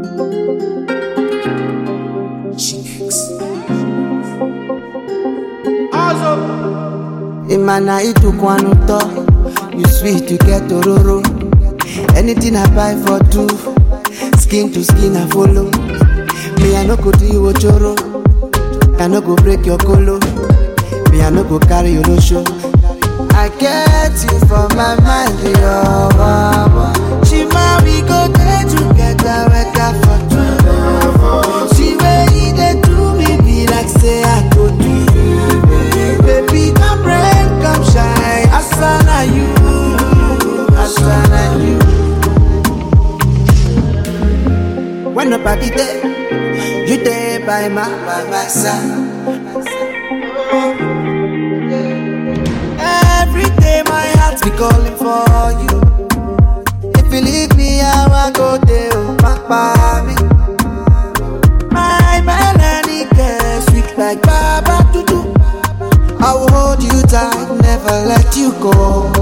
Imana itukwana ụtọ You sweet, you get ororo Anything I buy for two Skin to skin I follow Me I no go do you ochoro I no go break your colo Me I no go carry your show. I get you for my mind, yo mama. Shima we go there together, wake up for two. She way you dey do me be like say I go do you. Baby come rain, come shine, Asana you, Asana you. When nobody there, you there by my by my side. Every day my heart be calling for you. If you leave me, I will go there, oh, papa me. My melody girl, sweet like Baba Tutu. I will hold you tight, never let you go.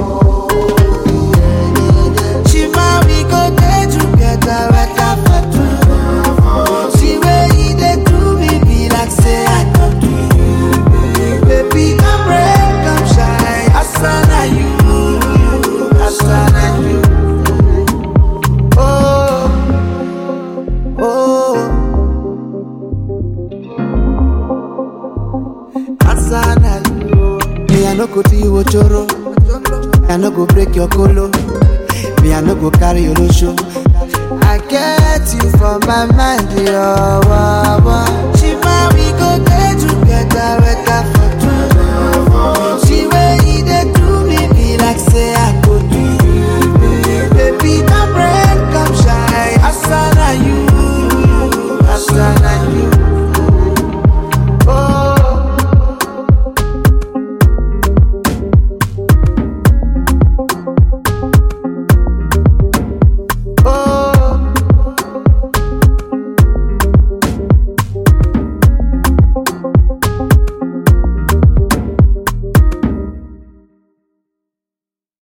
Shima, we go there together, right after two. See where you dey do me, be like say I don't do you. Baby, come rain, come shine. Asana you, Asana you. Oh, oh. Asana you. Me, I no go do you ochoro. I no go break your colo. Me, I no go carry your show. I get you for my mind, yo.